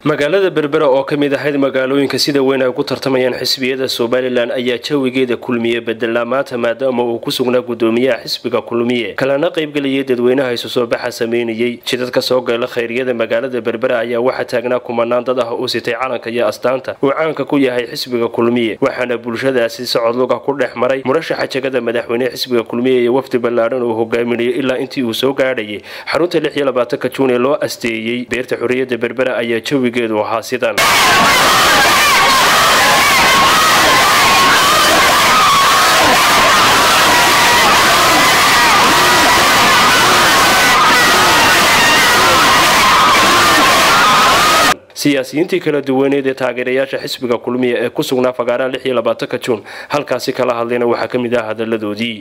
magaalada berbera oo ka mid ahayd magaalooyinka sida weyn ay ugu tartamayaan xisbiyada somalilan ayaa jawigeeda kulmiye bedelaa maanta maadaama uu ku sugnaa gudoomiyaha xisbiga kulmiye kalena qaybgelayay dadweynaha isu soo baxa sameynayey jidadka soo gala khayryada magaalada berbera ayaa waxaa taagnaa kumanaan dad ah oo sitay calanka iyo astaanta uu caanka ku yahay xisbiga kulmiye waxaana bulshadaasi socod luga ku dhex maray murashaxa jegada madaxweyne xisbiga kulmiye iyo wafdi ballaadhan uu hogaaminayay ilaa intii uu soo gaadhayay xarunta lix iyo labaatanka juun ee loo asteeyey beerta xorriyadda berbera ayaa jawigeedu ahaa sidan siyaasiyiintii kala duwaneed ee taageerayaasha xisbiga kulmiya ee ku sugnaa fagaaraha lix iyo labaatanka juun halkaasi kala hadlayna waxaa ka mid ah hadaladoodii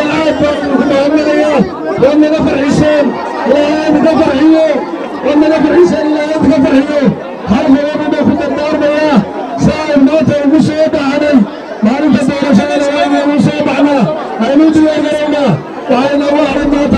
maalinta doorashada waanu soo baxnaa aynu diyaargarownaa waxayna u haray maanta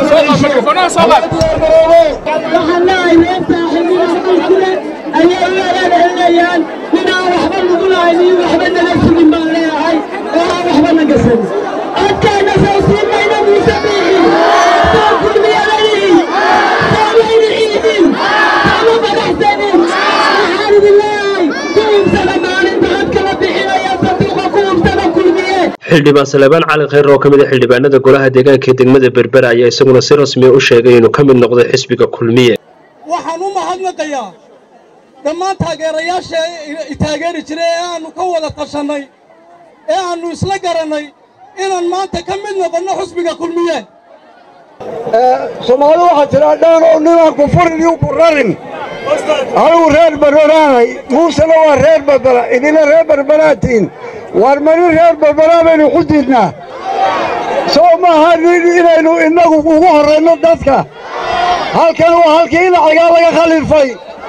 waxaan leehay meerta xildhiga qalkule ayay u eeeeynayaan ninaan waxba nagu lahaynin waxba naga sugin baan leeyahay oo aan waxba naga sabin codkayna soo siin mayna muuse biixin soo kulmiyadayihin soo mayna ciidin sooma madaxsanin waxaan idin leeyahay ku ubsada maalinta codka la bixinaya sanduuqa ku ubsada kulmiye xildhibaan salebaan cali khayr oo ka mid a xildhibaanada golaha deegaanka ee degmada berbera ayaa isaguna si rasmiya u sheegay inuu ka mid noqday xisbiga kulmiye waxaan u mahadnaqayaa dhammaan taageerayaasha i taageeri jiray ee aannu ka wada tashannay ee aannu isla garannay inaan maanta ka mid noqonno xusbiga kulmiye soomaali waxaa tidhaa dhaan oo ninaan ku furin iyo ku rarin anigu reer berberaanay muusena waa reer berbera idina reer berberaatiin waar mani reer berberaa baynu ku diidnaa soo maaha nin inaynu innagu ugu horrayno dadka halkan waa halkii inacigaa laga khaliifay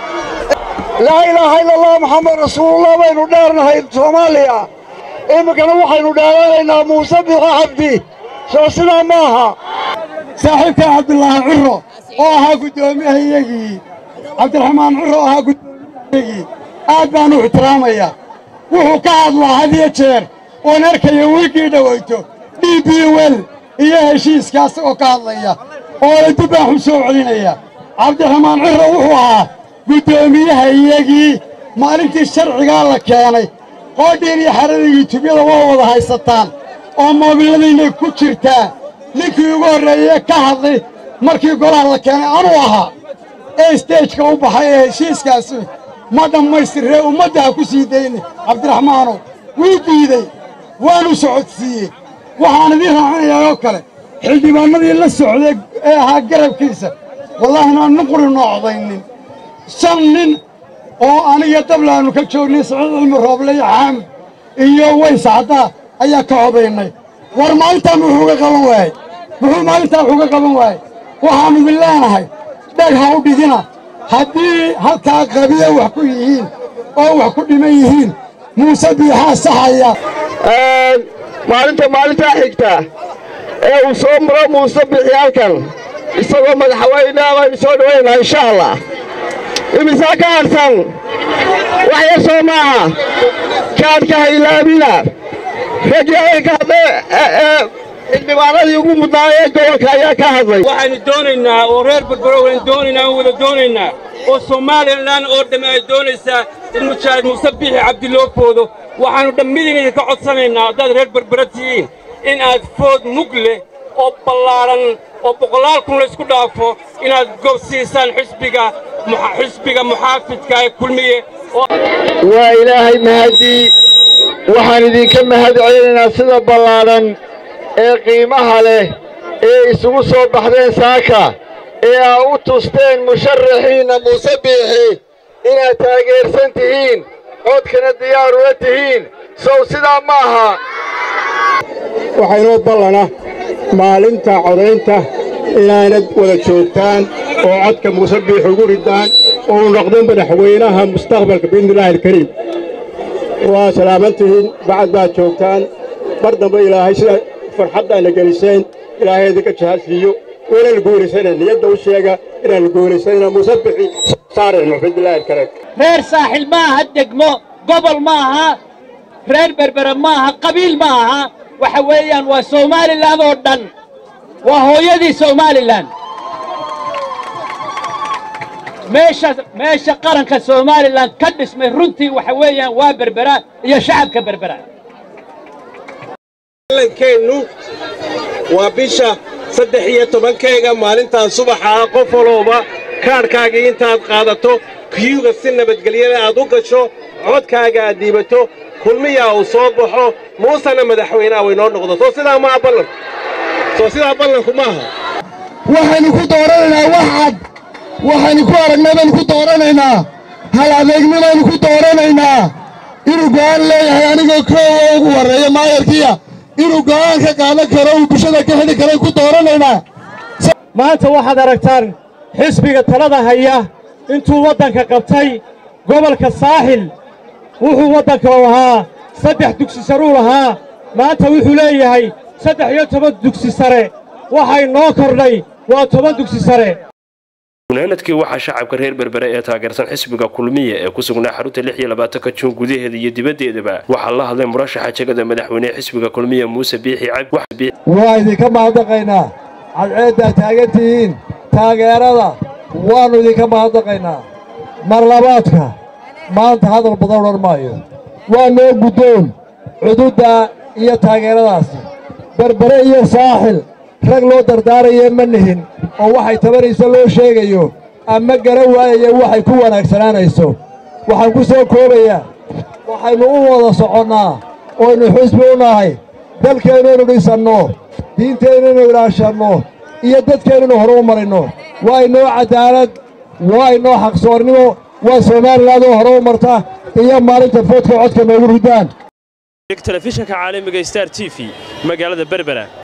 laa ilaaha ila allah maxamed rasuulullah baynu dheernahay soomaaliya iminkana waxaynu dheeranaynaa muuse biixo cabdi soo sidaa ma aha saaxiibkaa cabdulaahi curo oo ahaa guddoomiyahayagii cabdiraxmaan curo oo ahaa guddoomiyahayagii aad baan u ixtiraamayaa wuxuu ka hadlaa had iyo jeer oon arkaya wiigii dhowayto d b wel iyo heshiiskaas oo ka hadlaya oo la dubbaaxu soo celinaya cabdiraxmaan curo wuxuu ahaa guddoomiyaha iyagii maalintii sharcigaa la keenay qoodhiin iyo xaradii tubyada waa wada haysataan oo moobiladiinay ku jirtaa ninkii ugu horreeyee ka hadlay markii golaha la keenay anuu ahaa ee stejka u baxay ee heshiiskaasi ma dhammaystirree ummadda ha ku sii dayna cabdiraxmaanow wuu diidey waanu socodsiiyey waxaan idiin raacinayaa oo kale xildhibaannadii la socday ee ahaa garabkiisa wallaahina nuqri noocdaynin shan nin oo aniga dablaannu ka joognay siciid cilmi rooble iyo xaamid iyo ways caddaa ayaa ka codaynay war maalintaa muxuu ga qaban waayey muxuu maalintaa wuxuu ga qaban waayey waxaannu idin leenahay dheg ha u dhigina haddii halkaa qabiya wax ku yihiin oo wax ku dhiman yihiin muuse biixaa saxaya maalinta maalintaa xigta ee uu soo maro muuse biixi halkan isagoo madaxweyneha baynu soo dhawaynaa insha allah imisaa ka harsan wax yar soo maaha kaadhka haylaabina raggii ka hadlay xildhibaanadii ugu mudnaayee gobolka ayaa ka hadlay waxaynu doonaynaa oo reer berbero waynu doonaynaa oo wada doonaynaa oo somalilan oo dhamme ay doonaysaa in mujaahid muuse biixi cabdi loo foodo waxaannu dhammidiin idinka codsanaynaa haddaad reer berbera tihiin in aad food mug leh oo ballaadhan oo boqolaal kun laysku dhaafo inaad gob siisaan xisbiga xisbiga muxaafidka ee kulmiye waa ilaahay mahadii waxaan idinka mahad celinaynaa sida ballaadhan ee qiimaha leh ee isugu soo baxdeen saaka ee aa u tusteen musharaxiinna muuse biixi inaad taageersan tihiin codkana diyaar ula tihiin sow sidaa ma aha waxaynoo ballana maalinta codaynta inaanad wada joogtaan oo codka muuse biix ugu ridaan oo u noqdo madaxweynaha mustaqbalka biidnillaahi alkariim waa salaamantihiin bacad baad joogtaan mar dambe ilaahay sida farxaddaana geliseen ilaahay idinka jahadsiiyo weelal guurisana niyadda u sheega inaannu guulaysanayna musabixi saarayno bidilaahi alkariim reer saaxil ma aha degmo gobol ma aha reer berbere ma aha qabiil ma aha waxa weeyaan waa somalilan oo dhan waa hooyadii somalilan meesha meesha qaranka somalilan ka dhismay runtii waxa weeyaan waa berbera iyo shacabka berbera keennu waa bisha saddex iyo tobankeega maalintan subaxa ah qof walooba kaadhkaagii intaad qaadato kiyuga si nabadgelyada aad u gasho codkaaga aad dhiibato kulmiyaa uu soo baxo muusena madaxweynaha waynoo noqdo soo sidaa maaha ballanku soo sidaa ballanku maaha waxaynu ku dooranaynaa wax cad waxaynu ku aragnay baynu ku dooranaynaa hal adeegnibaynu ku dooranaynaa inuu go'aan leeyahay anigoo koowa ugu warreeya maayarkiya inuu go'aan ka qaadan karo uu bulshada ka xidhi karay ku dooranaynaa maanta waxaad aragtaan xisbiga talada haya intuu waddanka qabtay gobolka saaxil wuxuu waddanka lahaa saddex dugsi saruu lahaa maanta wuxuu leeyahay saddex iyo toban dugsi sare waxay noo kordhay waa toban dugsi sare gunaanadkii waxaa shacabka reer berbere ee taageersan xisbiga kulmiya ee ku sugnaa xarunta lix iyo labaatanka juun gudaheeda iyo dibaddeedaba waxaa la hadlay murashaxa jegada madaxweynehe xisbiga kulmiya muuse biixi cabdi waa idinka mahadnaqaynaa cadceeddaa taagan tihiin taageerada waannu idinka mahadnaqaynaa marlabaadka maanta hadal badan odhan maayo waa noo guddoon cududda iyo taageeradaasi berbere iyo saaxil rag loo dardaaraya ma nihin oo waxay tabanayso loo sheegayo ama garan waayaya waxay ku wanaagsanaanayso waxaan ku soo koobayaa waxaynu u wada soconnaa oynu xisbi u nahay dalkeennaynu dhisanno diinteennaynu ilaashanno iyo dadkeennaynu horu u marinno waa inoo caddaalad waa inoo xaqsoornimo waa somalilan oo hore u marta iyo maalinta foodka codka noogu ridaan telefishinka caalamiga star t v magaalada berbera